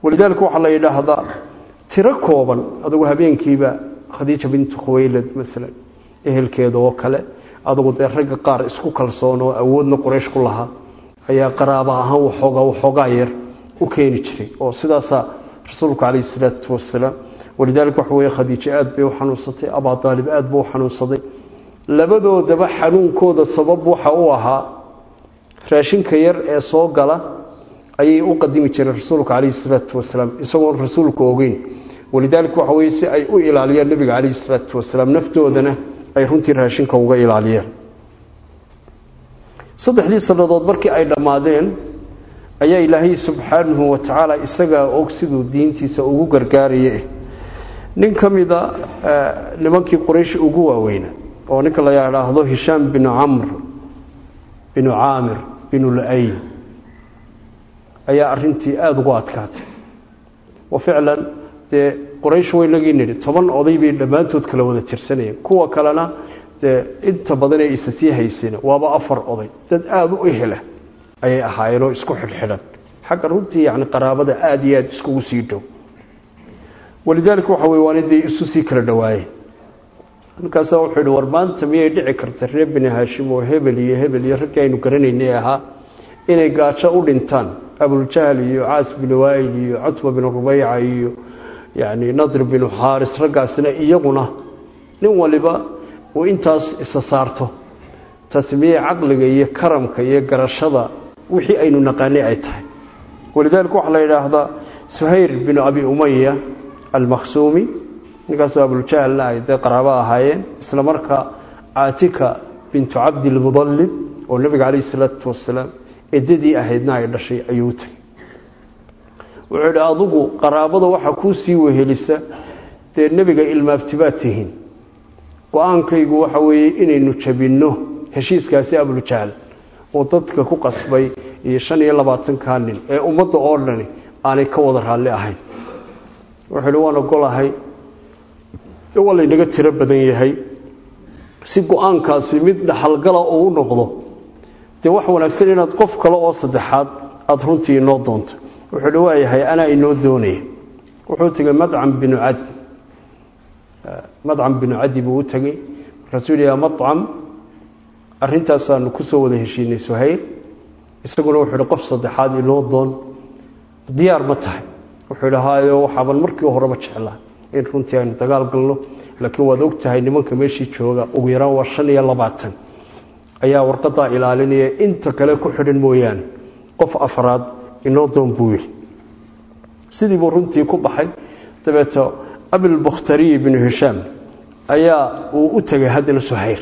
walidaalika waxaa la yidhaahdaa tiro kooban adugu habeenkiiba khadiija bintu khuwaylad masalan ehelkeeda oo kale adugu dee ragga qaar isku kalsoon oo awoodna quraysh ku lahaa ayaa qaraaba ahaan waxoogaa waxoogaa yar u keeni jiray oo sidaasaa rasuulku calayhi salaatu wasalaam walidaalika waxa weeye khadiijo aad bay u xanuunsatay abaa daalib aad buu u xanuunsaday labadoodaba xanuunkooda sabab waxa u ahaa raashinka yar ee soo gala ayay u qadimi jireen rasuulka calayhi salaatu wasalaam isagoon rasuulku ogeyn walidaalika waxa weye si ay u ilaaliyaan nebiga calayhi salaatu wasalaam naftoodana ay runtii raashinka uga ilaaliyeen saddexdii sannadood markii ay dhammaadeen ayaa ilaahay subxaanahu wa tacaala isagaa og siduu diintiisa ugu gargaaraya nin ka mida nimankii quraysh ugu waaweyna oo ninka la yidhaahdo hishaam binu camr binu caamir binu la-ayn ayaa arintii aada ugu adkaatay wa ficlan dee quraysh waynagii nidhi toban oday bay dhammaantood kala wada tirsanayeen kuwa kalena dee inta badan ee isa sii hayseen waaba afar oday dad aada u ehela ayay ahaayeenoo isku xidhxidhan xagga runtii yani qaraabada aada iyo aada iskugu sii dhow walidaalika waxa wey waana dee isu sii kala dhawaayeen markaasaa wuxuu yidhi war maanta miyay dhici karta reer bini haashim oo hebel iyo hebel iyo raggii aynu garanaynay ahaa inay gaajo u dhintaan abuljahl iyo caas binu waayil iyo cutba binu rubayca iyo yani nadr binu xaaris raggaasina iyaguna nin waliba uu intaas isa saarto taasi miyay caqliga iyo karamka iyo garashada wixii aynu naqaanay ay tahay walidaalika waxaa la yidhaahdaa suhayr binu abi umaya almakhsuumi ninkaasoo abuljahlna ay dee qaraabo ahaayeen isla markaa caatika bintu cabdilmudallib oo nebiga calayhi salaatu wasalaam eddadii ahaydna ay dhashay ayuu u tegay wuxuu yidhi adugu qaraabada waxaa kuu sii wehelisa dee nebiga ilmaabtibaad tihiin go-aankaygu waxa weeye inaynu jabinno heshiiskaasi abuljahl oo dadka ku qasbay iyo shan iyo labaatankaa nin ee ummadda oo dhani aanay ka wada raalli ahayn wuxuu yidhi waan ogolahay waa laynaga tiro badan yahay si go-aankaasi mid dhaxalgala uu u noqdo dee wax wanaagsan inaad qof kale oo saddexaad aada runtii inoo doonto wuxuu hi waayahay anaa inoo doonaya wuxuu tegey madcam binu cadi madcam binu cadi buu u tegey markaasuu yidhi yaa madcam arintaasaanu kusoo wada heshiinay suhayr isaguna wuxuu hi qof saddexaad inoo doon diyaar ma tahay wuxuu idhi haayo waxaaban markii horeba jeclaa in runtii aynu dagaal galno laakiin waad og tahay nimanka meeshii jooga ugu yaraan waa shan iyo labaatan ayaa warqadaa ilaalinaya inta kale ku xidhan mooyaane qof afraad inoo doon buu yidhi sidii buu runtii ku baxay dabeeto abilbukhtariyi binu hishaam ayaa uu u tegay haddana suhayr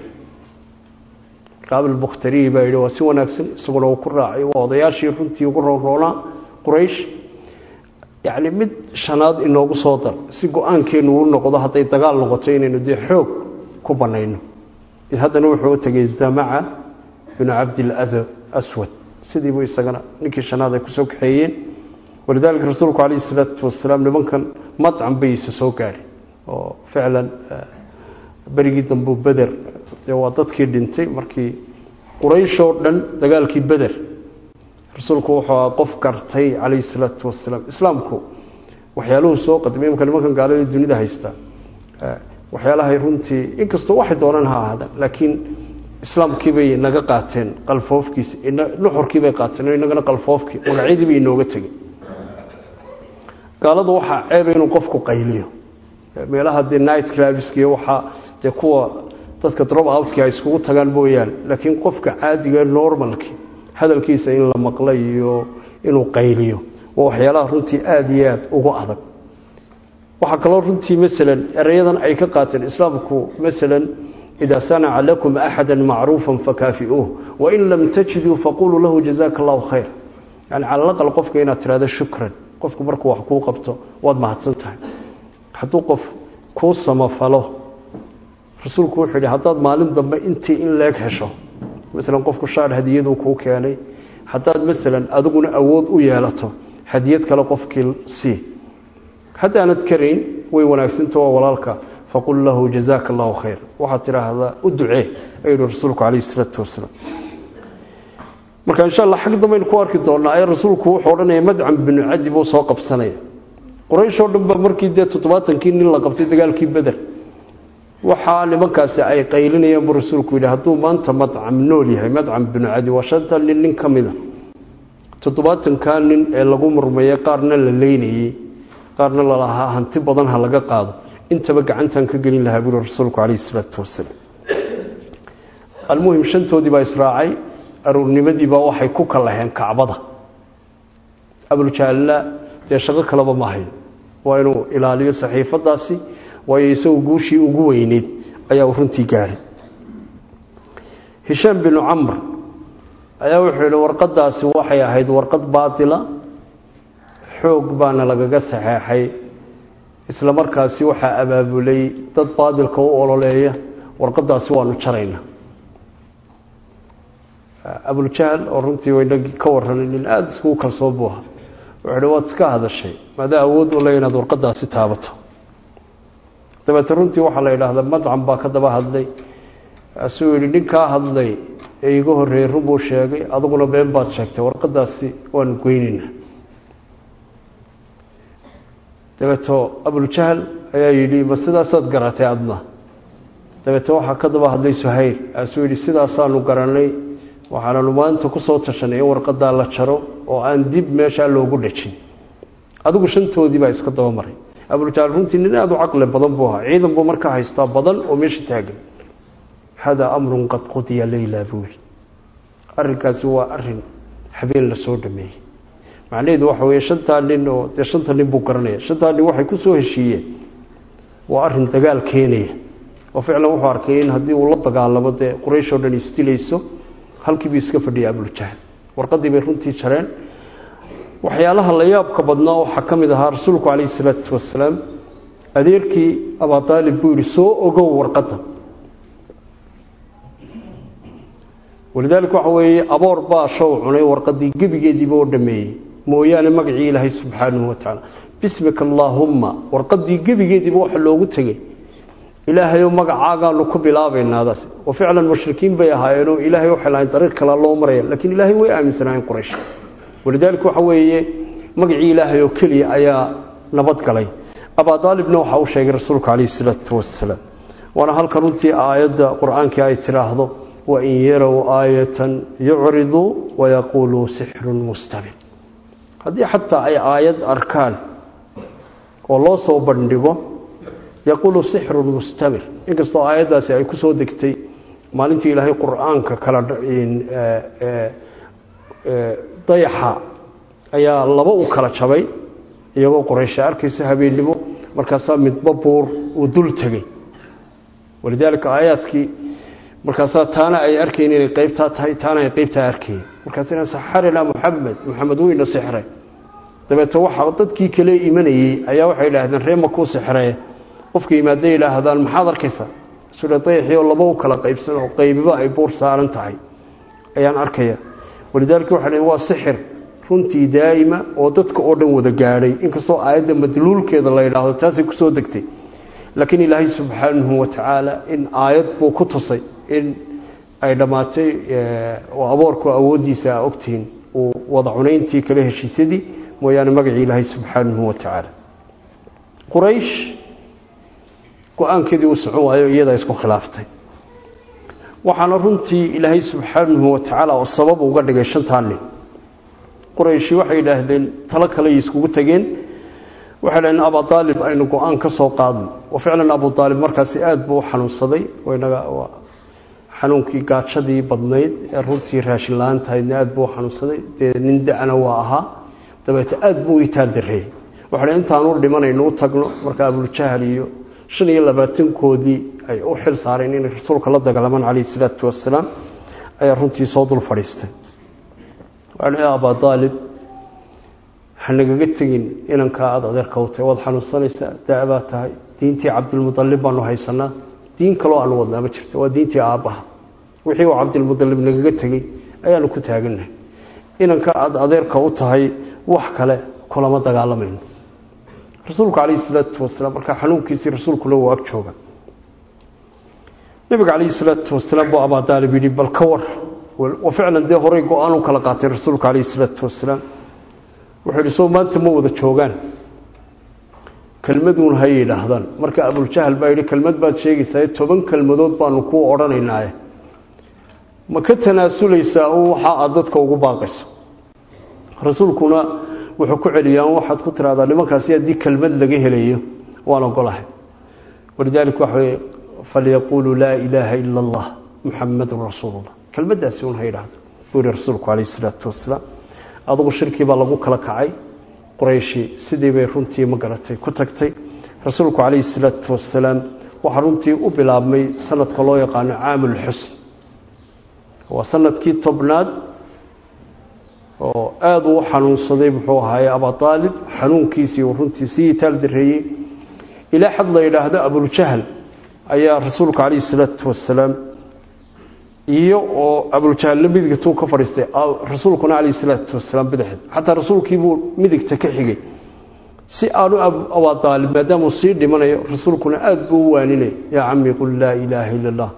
marka abilbukhtariyi baa yidhi waa si wanaagsan isaguna uu ku raacay waa odayaashii runtii ugu roonroonaa quraysh yacni mid shanaad inoogu soo dar si go-aankeennu u noqdo hadday dagaal noqoto inaynu dee xoog ku bannayno haddana wuxuu u tegey zamaca binu cabdilaswad sidiibuu isagana ninkii shanaad ay kusoo kaxeeyeen walidaalika rasuulku calayhi salaatu wasalaam nimankan madcan bay isa soo gaadhay oo ficlan berigii dambuu beder dee waa dadkii dhintay markii qurayshoo dhan dagaalkii beder rasuulku wuxuu aha qof gartay calayhi salaatu wasalaam islaamku waxyaaluhu soo qadimay imka nimankan gaalada dunida haystaa waxyaalahay runtii inkastoo waxay doonaan ha ahaadaan laakiin islaamkiibay naga qaateen qalfoofkiisa nuxurkiibay qaateen inagana qalfoofkii magacyadiibay inooga tegey gaaladu waxaa ceeba inuu qofku qayliyo meelaha dee night claviskiy waxaa dee kuwa dadka drop outkii ay iskugu tagaan mooyaane laakiin qofka caadiga normalki hadalkiisa in la maqla iyo inuu qayliyo waa waxyaalaha runtii aada iyo aada ugu adag waxaa kaloo runtii masalan erayadan ay ka qaateen islaamku masalan idaa sanaca lakum axada macruufa fakaafiuuh wain lam tajiduu faquluu lahu jazaka allahu khayr yani cala alaqal qofka inaad tirahdo shukran qofku markuu wax kuu qabto waad mahadsan tahay hadduu qof kuu samafalo rasuulku wuxuu yidhi haddaad maalin dambe intii in leeg hesho masalan qofku shaar hadiyaduu kuu keenay haddaad masalan adiguna awood u yeelato hadiyad kale qofkii sii haddaanad karayn way wanaagsanta waa walaalka faqul lahu jazaaka allahu khayr waxaad tidhaahdaa u ducee ayuu yihi rasuulku calayhi isalaatu wasalaam marka insha allah xag dambaynu ku arki doonaa ee rasuulku wuxuu odhanaya madcam binu cadi buu soo qabsanaya quraysh oo dhan ba markii dee toddobaatankii nin la qabtay dagaalkii beder waxaa nimankaasi ay qaylinayaan buu rasuulku yidhi hadduu maanta madcam nool yahay madcam binu cadi waa shanta nin nin ka mida toddobaatankaa nin ee lagu murmayay qaarna la leynayey qaarna lalahaa hanti badan ha laga qaado intaba gacantan ka gelin lahaa buuri rasuulku calayhi isalaatu wasalaam almuhim shantoodii baa israacay aruurnimadiibaa waxay ku kalaheen kacbada abuljaalla dee shaqo kaleba ma hayn waa inuu ilaaliyo saxiifadaasi waayo isagu guushii ugu weyneyd ayaa uu runtii gaadhay hishaam binu camr ayaa wuxuu yidhi warqadaasi waxay ahayd warqad baatila xoog baana lagaga saxeexay isla markaasi waxaa abaabulay dad baadilka u ololeeya warqadaasi waanu jaraynaa abuljahl oo runtii waynagii ka warranay nin aada iskugu kalsoon buu ahaa wuxuu hi waad iska hadashay maadaa awood u le inaad warqadaasi taabato dabeete runtii waxaa la yidhaahdaa madcam baa ka daba hadlay asuu yidhi ninkaa hadlay ee iga horreeyey run buu sheegay aduguna been baad sheegtay warqadaasi waanu goynaynaa dabeeto abuljahl ayaa yidhi ma sidaasaad garatay adna dabeete waxaa ka daba hadlay suhayl asuu yidhi sidaasaanu garanay waxaananu maanta ku soo tashanay in warqadaa la jaro oo aan dib meeshaa loogu dhejin adigu shantoodii baa iska daba maray abuljahl runtii nin aada u caqli badan buu ahaa ciidan buu markaa haystaa badan oo meesha taagan hada amrun qad qudiya leyla buuli arrinkaasi waa arin habeen la soo dhameeyey macnaheedu waxa weeye shantaa nin oo dee shanta nin buu garanaya shantaa nin waxay ku soo heshiiyeen waa arrin dagaal keenaya oo ficlan wuxuu arkay in haddii uu la dagaalamo dee quraysh oo dhan isdilayso halkiibuu iska fadhiyay abuljahl warqadii bay runtii jareen waxyaalaha la yaabka badnaa waxaa ka mid ahaa rasuulku calayhi salaatu wasalaam adeerkii abaa aalib buu yidhi soo ogow warqadda walidaalika waxa weeye aboor baa show cunay warqadii gebigeediiba oo dhameeyey mooyaane magacii ilaahay subxaanahu watacaala bismika allaahumma warqadii gebigeediiba waxa loogu tegey ilaahayo magacaagaanu ku bilaabaynaadaas oo ficlan mushrikiin bay ahaayeenoo ilaahay waxay lahayn dariiq kale loo maraya laakiin ilaahay way aaminsanaayeen quraysh walidaalika waxa weeye magacii ilaahay oo keliya ayaa nabad galay abaa daalibna waxa uu sheegay rasuulku calayhi salaatu wasalaam waana halka runtii aayadda qur-aankii ay tidhaahdo wain yarow aayatan yucriduu wayaquuluu sixrun mustamir haddii xataa ay aayad arkaan oo loo soo bandhigo yaquulu sixrun mustamir inkastoo aayaddaasi ay ku soo degtay maalintii ilaahay qur-aanka kala dayaxa ayaa laba u kala jabay iyagoo qoraysha arkaysa habeennimo markaasaa midba buur uu dul tegey walidaalika aayaadkii markaasaa taana ay arkayn inay qaybtaa tahay taana ay qaybtaa arkayeen markaasina saxarina muxamed muxamed weyna sixray dabeete waxa dadkii kale imanayey ayaa waxay idhaahdeen ree makuu sixree qofka yimaadday idhaahdaan maxaad arkaysaa sule dayaxii oo laba u kala qaybsan oo qaybiba ay buur saaran tahay ayaan arkaya walidaalika waxa waa sixir runtii daa'ima oo dadka oo dhan wada gaadhay inkastoo aayadda madluulkeeda la yidhaahdo taasay kusoo degtay laakiin ilaahay subxaanahu watacaala in aayad buu ku tusay in ay dhammaatay oo aboorku awooddiisa a ogtihiin uu wada cunayntii kale heshiisyadii mooyaane magacii ilaahay subxaanahu watacaala quraysh go-aankeedii uu socon waayo iyadaa isku khilaaftay waxaana runtii ilaahay subxaanahu watacaala oo sabab uga dhigay shantaa nin qurayshi waxay yidhaahdeen talo kaley iskugu tegeen waxay dhaheen abu aalib aynu go-aan ka soo qaadno oo ficlan abu aalib markaasi aada buu u xanuunsaday xanuunkii gaajadii badnayd ee runtii raashin la-aan tahaydna aada buu u xanuunsaday dee nin da-na waa ahaa dabeete aada buu u itaal dareeyey waxay intaanu dhimanaynu u tagno marka abuljahl iyo shan iyo labaatankoodii ay u xil saareen inay rasuulka la dagaalamaan calayhi salaatu wasalaam ayaa runtii soo dul fadhiistay waxaa abaa aalib hanagaga tegin inankaa aada adeerka u tahay waad xanuunsanaysaa da-baa tahay diintii cabdilmualib baanu haysanaa diin kaloo aanu wadnaa ma jirta waa diintii aabbaha wixii uu cabdilmualib nagaga tegey ayaanu ku taagannahay inanka aada adeerka u tahay wax kale kulama dagaalamayno rasuulku calayhi salaatu wasalaam markaa xanuunkiisii rasuulkuna uu ag jooga nabiga calayhi salaatu wasalaam buu abaa daalib yidhi bal ka war oo ficlan dee horay go-aan u kala qaatay rasuulku calayhi salaatu wasalaam wuxuu yidhi soo maanta ma wada joogaan kelmaduun ha yidhaahdaan marka abuljahal baa yidhi kelmad baad sheegaysaa toban kelmadood baanu kuu odhanaynaaye ma ka tanaasulaysaa u waxa aad dadka ugu baaqayso rasuulkuna wuxuu ku celiyaan waxaad ku tiraahdaa nimankaasi haddii kelmad laga helayo waan ogolahay walidaalika waxa weye falyaquuluu laa ilaaha ila allah muxamadun rasuulullah kelmaddaasi un ha yidhaahdo buu yihi rasuulku calayhi isalaatu wasalaam adugu shirkii baa lagu kala kacay qurayshi sidii bay runtii ma garatay ku tagtay rasuulku calayhi salaatu wasalaam waxaa runtii u bilaabmay sanadka loo yaqaano caamulxusn waa sanadkii tobnaad oo aada uu xanuunsaday muxuu ahaaye abaalib xanuunkiisii uu runtii sii itaal dareeyey ilaa xad la yidhaahdo abuljahal ayaa rasuulka calayhi salaatu wasalaam iyo oo abuljahalla midigtuu ka fadhiistay rasuulkuna calayhi salaatu wasalaam bidixd xataa rasuulkiibuu midigta ka xigay si aanu abaalib maadaamuu sii dhimanayo rasuulkuna aada buu u waaninay yaa cami qul laa ilaaha ila allah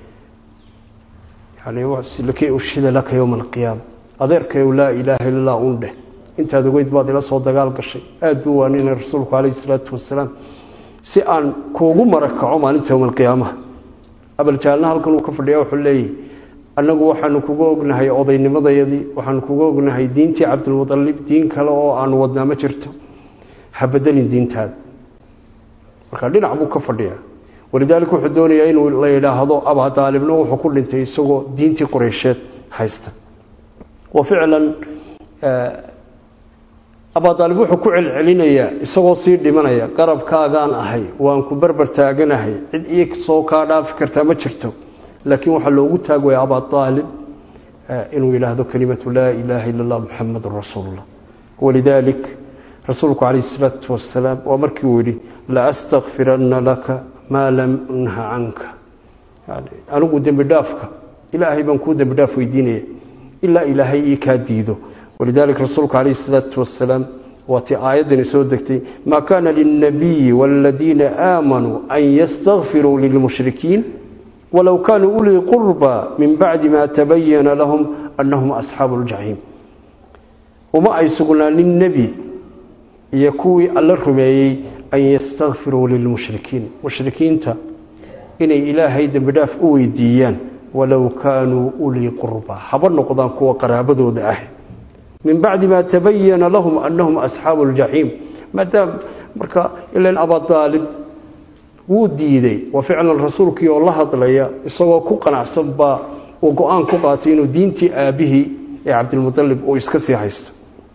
yani ushhida laka yowma alqiyaama adeerkayow laa ilaaha illa allah un dheh intaad ogeyd baad ila soo dagaal gashay aada buu waaninay rasuulku calayhi salaatu wasalaam si aan kuugu marakaco maalinta yowma alqiyaamaha abaljaalna halkan uu ka fadhiya wuxuu leeyahy annagu waxaanu kuga ognahay odaynimadayadii waxaanu kuga ognahay diintii cabdilmualib diin kale oo aanu wadnaa ma jirto ha bedelin diintaada marka dhinac buu ka fadhiyaa walidaalika wuxuu doonayaa inuu la yidhaahdo abadaalibna wuxuu ku dhintay isagoo diintii qureysheed haysta wa ficlan abadaalib wuxuu ku celcelinayaa isagoo sii dhimanaya qarabkaagaan ahay waan ku berber taaganahay cid ii soo kaa dhaafi kartaa ma jirto laakiin waxaa loogu taagwaya abaalib inuu yidhaahdo kelimatu laa ilaaha illa allah muxamadun rasuulullah walidaalik rasuulku calayh isalaatu wasalaam waa markii uu yidhi la astakfiranna laka maa lam unha canka anigu dembi dhaafka ilaahay baan kuu dembi dhaaf weydiinaya ilaa ilaahay ii kaa diido walidaalika rasuulku calayh isalaatu wasalaam waatii aayaddani soo degtay maa kaana lilnabiyi waaladiina aamanuu an yastakfiruu lilmushrikiin walow kaanuu ulii qurba min bacdi ma tabayana lahum annahum asxaabu ljaxiim uma ay sugnaanin nebi iyo kuwii alla rumeeyey an yastakfiruu lilmushrikiin mushrikiinta inay ilaahay dembi dhaaf u weydiiyaan walow kaanuu ulii qurba haba noqdaan kuwa qaraabadooda ah min bacdi ma tabayana lahum annahum asxaabu ljaxiim maadaam marka ilan abadaalib wuu diiday waa ficlan rasuulkii oo la hadlaya isagoo ku qanacsan baa uu go-aan ku qaatay inuu diintii aabbihii ee cabdilmualib uu iska sii haysto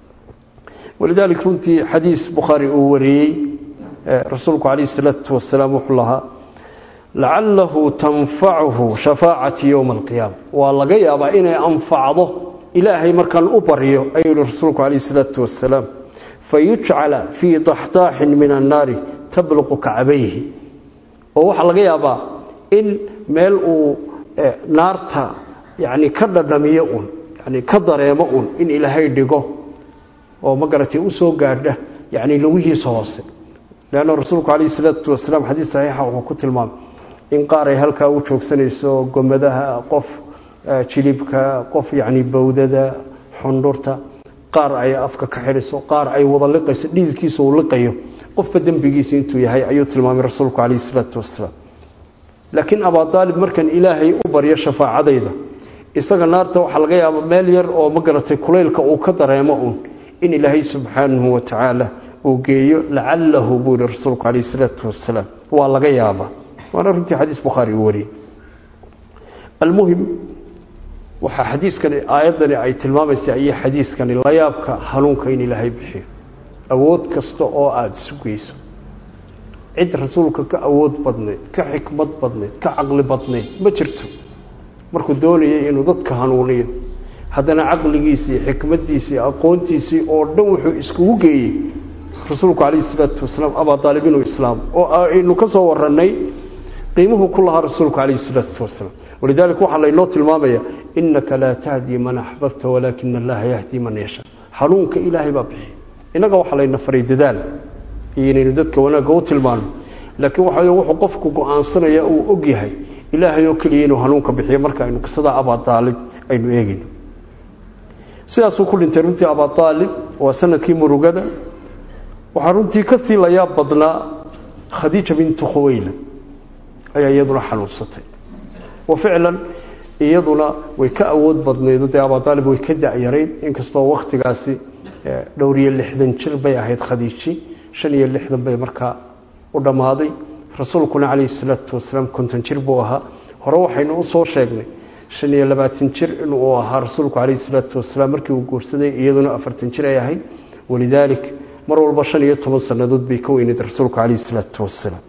walidaalika runtii xadiis bukhaari uu wariyey rasuulku calayh isalaatu wasalaam wuxuu lahaa lacalahu tanfacuhu shafaacati yowma alqiyaama waa laga yaabaa inay anfacdo ilaahay markaan u baryo ayuu yihi rasuulku calayh isalaatu wasalaam fayujcala fii daxdaaxin min annaari tabluqu kacbayhi oo waxaa laga yaabaa in meel uu naarta yani ka dhadhamiyo un yani ka dareemo un in ilaahay dhigo oo ma garatay u soo gaadha yani lugihiisa hoose leanna rasuulku calayhi salaatu wasalaam xadiis saxiixa wuxuu ku tilmaamay in qaar ay halkaa u joogsanayso gomadaha qof jilibka qof yacni bawdada xundhurta qaar ay afka ka xidhiso qaar ay wada liqayso dhiidkiisa uu liqayo qofba dembigiisa intuu yahay ayuu tilmaamay rasuulku calayhi salaatu wasalaam laakiin abaalib markan ilaahay u baryo shafaacadayda isaga naarta waxaa laga yaaba meel yar oo ma garatay kulaylka uu ka dareemo un in ilaahay subxaanahu wa tacaala uu geeyo lacalahu buu yihi rasuulku calayhi salaatu wasalaam waa laga yaabaa waana runtii xadiis bukhaari uu wariyey almuhim waxaa xadiiskani aayaddani ay tilmaamaysaa iyo xadiiskani layaabka hanuunka in ilaahay bixiyo awood kasta oo aada isu geyso cid rasuulka ka awood badnayd ka xikmad badnayd ka caqli badnayd ma jirto markuu doonayay inuu dadka hanuuniyo haddana caqligiisii xikmadiisii aqoontiisii oo dhan wuxuu iskugu geeyey rasuulku calayhi salaatu wasalaam abaalib inuu islaam oo aynu ka soo warannay qiimuhu ku lahaa rasuulku calayhi salaatu wasalaam walidaalika waxaa laynoo tilmaamaya innaka laa tahdii man axbabta walaakina allaha yahdii man yashaa hanuunka ilaahay baa bixiya innaga waxaa layna faray dadaal iyo inaynu dadka wanaagga u tilmaano laakiin waxa wuxuu qofku go-aansanaya uu og yahay ilaahay oo keliya inuu hanuunka bixiyo marka aynu qisadaa abaalib aynu eegayno sidaasuu ku dhintay runtii abaalib waa sanadkii murugada waxaa runtii ka sii layaab badnaa khadiija bintu khuweyla ayaa iyaduna xanuunsatay wa ficlan iyaduna way ka awood badnaydo dee abaalib way ka da-yarayd inkastoo wakhtigaasi dhowr iyo lixdan jir bay ahayd khadiiji shan iyo lixdan bay markaa u dhammaaday rasuulkuna calayhi salaatu wasalaam konton jir buu ahaa hore waxaynu u soo sheegnay shan iyo labaatan jir inuu ahaa rasuulku calayhi salaatu wasalaam markii uu guursaday iyaduna afartan jir ay ahayd walidaalik mar walba shan iyo toban sannadood bay ka weyneyd rasuulku calayhi salaatu wasalaam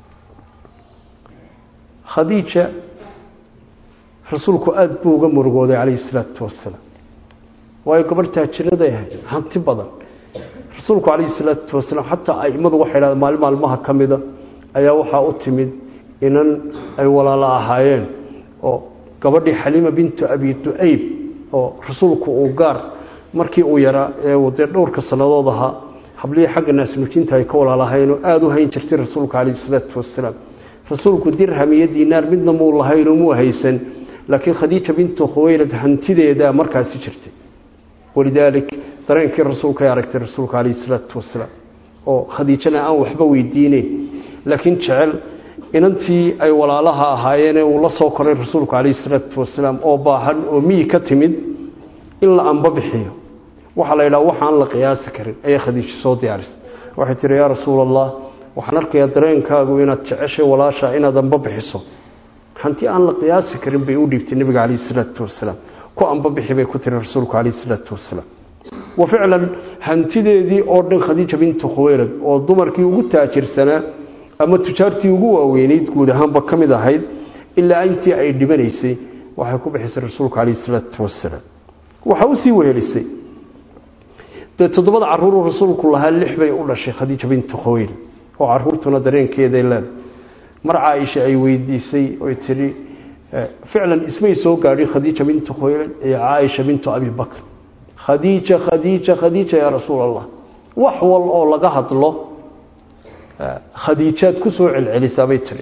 khadiija rasuulku aada buu uga murugooday calayhi salaatu wasalaam waayo gabadh taajiraday ahayd hanti badan rasuulku calayhi salaatu wasalaam xataa aimadu waxay dhahdeen maalin maalmaha ka mida ayaa waxaa u timid inan ay walaalo ahaayeen oo gabadhii xaliima bintu abi du-ayb oo rasuulku uu gaar markii uu yaraa ee dee dhowrka sannadood ahaa hablihii xagga naasnujinta ay ka walaalahayn oo aada u hayn jirtay rasuulka calayhi salaatu wasalaam rasuulku dirham iyo diinaar midna muu lahaynoo muu haysan laakiin khadiija bintu khuweylad hantideedaa markaasi jirtay walidaalik dareenkii rasuulka ay aragtay rasuulka calayhi salaatu wasalaam oo khadiijana aan waxba weydiineyn laakiin jecel inantii ay walaalaha ahaayeenee uu la soo koray rasuulku calayhi salaatu wasalaam oo baahan oo miyi ka timid in la anba bixiyo waxaa la yidhaha waxaan la qiyaasi karin ayay khadiijo soo diyaarisay waxay tihi yaa rasuul allah waxaan arkayaa dareenkaagu inaad jeceshay walaasha inaad anba bixiso hanti aan la qiyaasi karin bay u dhiibtay nebiga calayhi salaatu wasalaam ku anba bixi bay ku tiri rasuulku calayhi salaatu wasalaam wa ficlan hantideedii oo dhan khadiija bintu khuweylad oo dumarkii ugu taajirsanaa ama tujaartii ugu waaweyneyd guud ahaanba ka mid ahayd ilaa intii ay dhibanaysay waxay ku bixisay rasuulku calayhi salaatu wasalaam waxaa usii wehelisay dee toddobada caruuruu rasuulku lahaa lix bay u dhashay khadiija bintu khuweylad oo caruurtuna dareenkeeday leed mar caaisha ay weydiisay oy tidhi ficlan ismay soo gaadhin khadiija bintu khuweylad iyo caaisha bintu abi bakr khadiija khadiija khadiija yaa rasuul allah wax wal oo laga hadlo khadiijaad ku soo celcelisaa bay tiri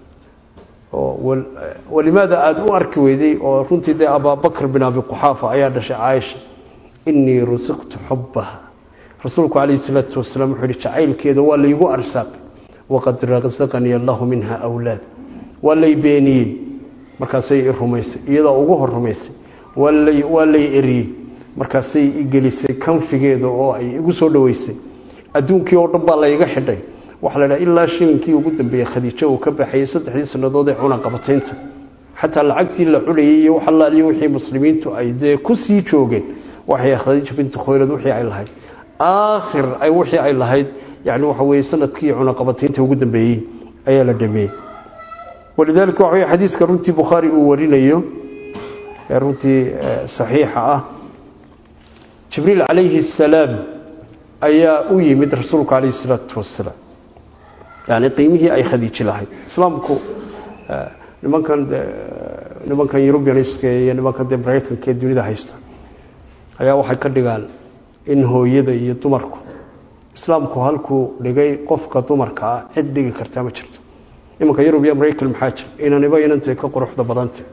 walimaada aada u arki weyday oo runtii dee abaabakr bin abi quxaafa ayaa dhashay caaisha inii rusiqtu xubbaha rasuulku calayhi salaatu wasalaam wuxuu yihi jacaylkeeda waa laygu arsaaqay waqad rasaqanii allahu minha awlaad waa lay beeniyey markaasay i rumaysay iyadaa ugu hor rumaysay waa lay eriyey markaasay i gelisay kanfigeeda oo ay igu soo dhoweysay adduunkii oo dhan baa layga xidhay waxaa la dhaha ilaa shilinkii ugu dambeeyey khadiijo uu ka baxayey saddexdii sannadood ee cunaqabataynta xataa lacagtii la cunayey iyo wax allaaliyo wixii muslimiintu ay dee ku sii joogeen waxay khadiija bintu khuylad wixii ay lahayd aakhir ay wixii ay lahayd yani waxa weeye sanadkii cunaqabataynta ugu dambeeyey ayaa la dhameeyey walidaalika waxa weye xadiiska runtii bukhaari uu warinayo ee runtii saxiixa ah jibriil calayhi assalaam ayaa u yimid rasuulku calayhi salaatu wasalaam yani qiimihii ay khadiiji lahayd islaamku nimankan nimankan eurubianiska iyo nimankan de maraykanka ee dunida haysta ayaa waxay ka dhigaan in hooyada iyo dumarku islaamku halkuu dhigay qofka dumarka ah cid dhigi kartaa ma jirto imanka yurub iyo maraykan maxaa jira inaniba inantay ka quruxda badantay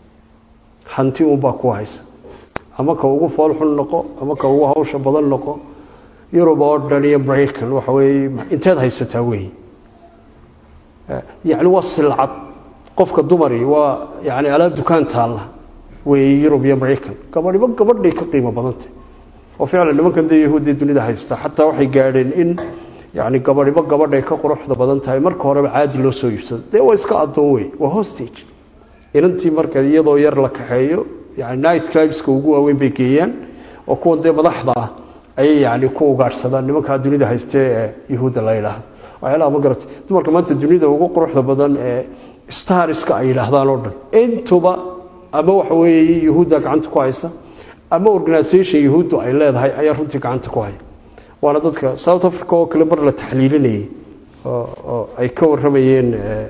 hanti unbaa ku haysa ama ka ugu foolxun noqo ama ka ugu hawsha badan noqo yurub oo dhan iyo maraykan waxa weeye inteed haysataa weeye yacni waa silcad qofka dumari waa yani alaab dukaan taalla weeye yurub iyo maraykan gabadhiba gabadhay ka qiimo badantay oo ficlan nimankan dee yahuuddii dunida haysta xataa waxay gaadheen in yani gabadhiba gabadhay ka quruxda badan tahay marka horeba caadi loo soo iibsado dee waa iska addoon wey waa hostage inantii marka iyadoo yar la kaxeeyo yani night clubska ugu waaweyn bay geeyaan oo kuwan dee madaxda ah ayay yani ku ugaadhsadaan nimankaa dunida haystee ee yahuudda la yidhaahdo waxyaalaha ma garatay dumarka maanta dunida ugu quruxda badan ee starska ay yidhaahdaan oo dhan intuba ama waxa weeye yahuudda gacanta ku haysa ama organisation yahuuddu ay leedahay ayaa runtii gacanta ku haya waana dadka south africa oo kale mar la taxliilinayay oo ay ka waramayeen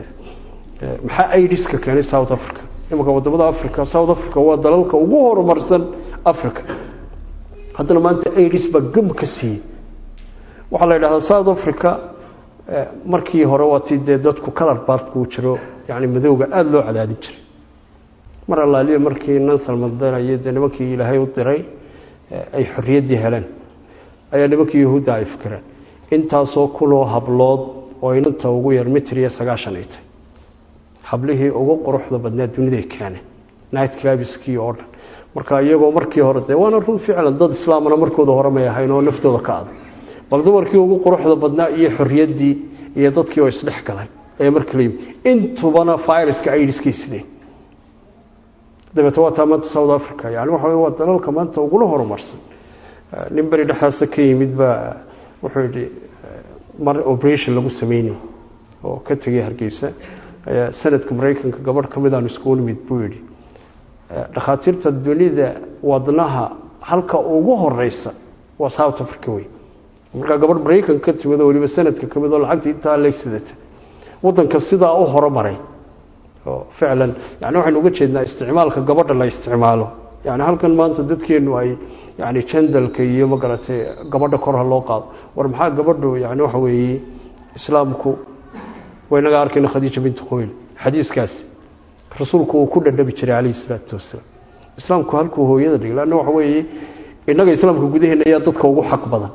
maxaa idiska keenay south africa imanka wadamada africa south africa waa dalalka ugu horumarsan africa haddana maanta idis baa gam ka siiyey waxaa la yidhahdaa south africa markii hore waa tii dee dadku kalar baartkuu jiro yani madowga aada loo cadaadin jiray mar allaaliyo markii nansal mandela iyo dee nimankii ilaahay u diray ay xorriyaddii heleen ayaa nimankii yahuudda ay fikireen intaasoo kunoo hablood oo inanta ugu yar mitir iyo sagaashan ay tahay hablihii ugu quruxda badnaa duniday keeneen night clabiskii oo dhan marka iyagoo markii hore dee waana run ficlan dad islaamana markooda hore may ahayn oo naftooda ka adag bal dumarkii ugu quruxda badnaa iyo xorriyaddii iyo dadkii oo isdhex galay ee marka la yimid intubana viruska aidiskay sideen dabeete waa taa maanta south africa yani waxa wey waa dalalka maanta uguna horumarsan nin beri dhexaasa ka yimid baa wuxuu yidhi mar operation lagu sameynay oo ka tegay hargeysa ayaa sanadka maraykanka gabadh ka mid aanu iskugu nimid buu yidhi dhakhaatiirta dunida wadnaha halka ugu horeysa waa south africa wey markaa gabadh maraykan ka timid oo weliba sanadka ka mid oo lacagta intaa leegsidata waddanka sidaa u horumaray oo ficlan yani waxaynu uga jeednaa isticmaalka gabadha la isticmaalo yani halkan maanta dadkeenu ay yani jandalka iyo magaratay gabadha kor ha loo qaado war maxaa gabadhu yani waxa weeye islaamku waynaga arkayna khadiija bintu khoyl xadiiskaasi rasuulku uu ku dhadhabi jiray calayhi salaatu wasalaam islaamku halkuu hooyada dhigay lanna waxa weeye innaga islaamka gudaheena yaa dadka ugu xaq badan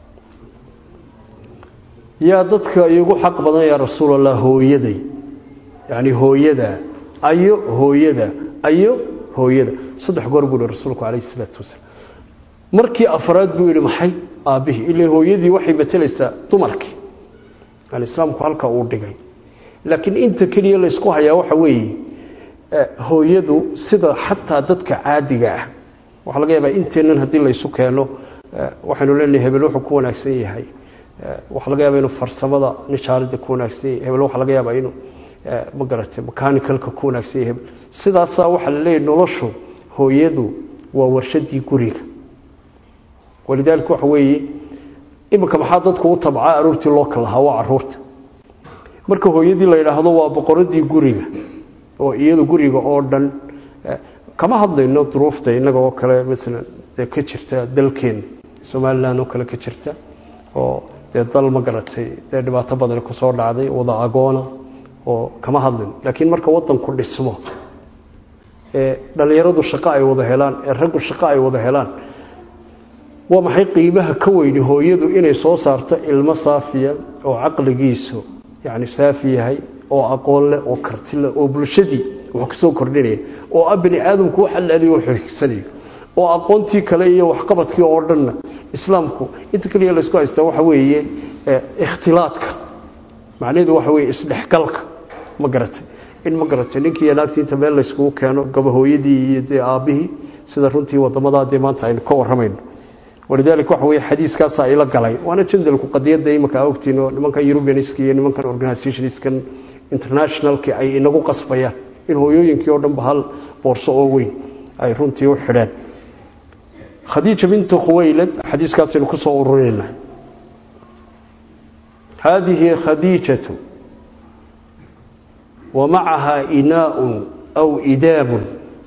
yaa dadka igu xaq badan yaa rasuul allah hooyaday yani hooyada ayo hooyada ayo hooyada saddex goor buu yihi rasuulku calayhi salaatu wasalaam markii afraad buu yihi maxay aabbihii ila hooyadii waxay matelaysaa dumarkii yani islaamku halka uu dhigay laakiin inta keliya laysku hayaa waxa weeye hooyadu sida xataa dadka caadiga ah waxaa laga yaabaa inteennan haddii laysu keeno waxaynu leenahay hebel wuxuu ku wanaagsan yahay waxaa laga yaaba inuu farsamada nijaaradda ku wanaagsan yahay hebel waxaa laga yaabaa inuu ma garatay mechaanicalka ku wanaagsan yahay hebel sidaasaa waxaa la leeyahy noloshu hooyadu waa warshadii guriga walidaalika waxa weeye iminka maxaa dadku u tabcaa aroortii loo kalahaa waa caruurta marka hooyadii la yidhaahdo waa boqoradii guriga oo iyadu guriga oo dhan kama hadlayno duruufta innaga oo kale masalan dee ka jirta dalkeena somalilan oo kale ka jirta oo dee dal ma garatay dee dhibaato badan kusoo dhacday wada agoona oo kama hadlayno laakiin marka wadanku dhismo ee dhallinyaradu shaqo ay wada helaan ee raggu shaqo ay wada helaan waa maxay qiimaha ka weyni hooyadu inay soo saarto ilmo saafiya oo caqligiisu yani saafi yahay oo aqoon leh oo karti leh oo bulshadii wax kasoo kordhinaya oo a bani aadamku wax allaaliyo wuxuu higsanayo oo aqoontii kale iyo waxqabadkii oo dhanna islaamku inta keliya laysku haystaa waxa weeye ikhtilaadka macnaheedu waxa weeye isdhexgalka ma garatay in ma garatay ninkii iyo naagtii inta meel layskugu keeno gabahooyadii iyo dee aabbihii sida runtii wadamadaa dee maanta aynu ka warramayno walidaalika waxa weye xadiiskaasaa ila galay waana jandalku qadiyadda imanka ogtiin oo nimankan eurubianiska iyo nimankan organizationiskan internationalki ay inagu qasbayaan in hooyooyinkii oo dhanba hal boorso oo weyn ay runtii u xidheen khadiija bintu khuwaylad xadiiskaasaynu ku soo ururinayna haadihi khadiijatu wa macaha inaaء aw idaab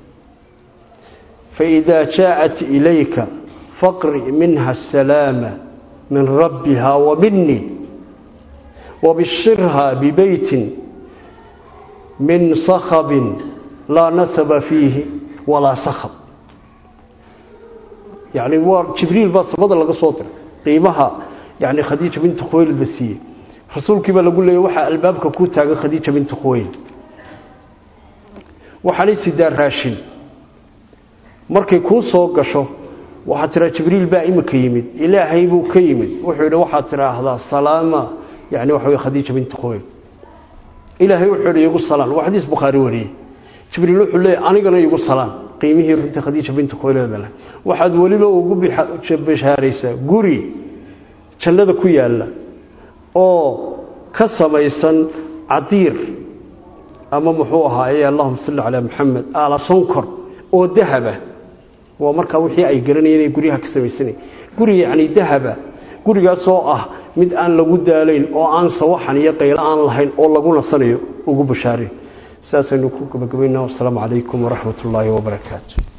faإida jaaءat ilayka faqri minha الsalaama min rabbiha wa minii wabishirha bibeyti min sakhabin laa nasaba fiihi walaa sakhab yani waa jibriil baa samada laga soo diray qiimaha yani khadiija bintu khuwaylid la siiyey rasuulkii baa lagu leeyay waxaa albaabka ku taagan khadiija bintu khuwaylid waxaanay sidaa raashin markay kuu soo gasho waxaad tiraa jibriil baa imika yimid ilaahay buu ka yimid wuxuu yidhi waxaad tidhaahdaa salaama yani waxa wey khadiija bintu khuwaylid ilaahay wuxuu yidhi igu salaan waa xadiis bukhaari wariyey jibriil wuxuu leeyay anigana igu salaan qiimihii runtii khadiija bintu khuwaylida leh waxaad weliba ugu bishaaraysaa guri jannada ku yaalla oo ka samaysan cadiir ama muxuu ahaaye allahuma salli calaa maxamed aala sonkor oo dahaba waa markaa wixii ay garanayeen inay guryaha ka samaysanay guri yacni dahaba gurigaasoo ah mid aan lagu daalayn oo aan sawaxan iyo qaylo aan lahayn oo lagu nasanayo ugu bashaarin saasaynu ku gabagabaynaa wasalaamu calaykum waraxmat ullaahi wabarakaatu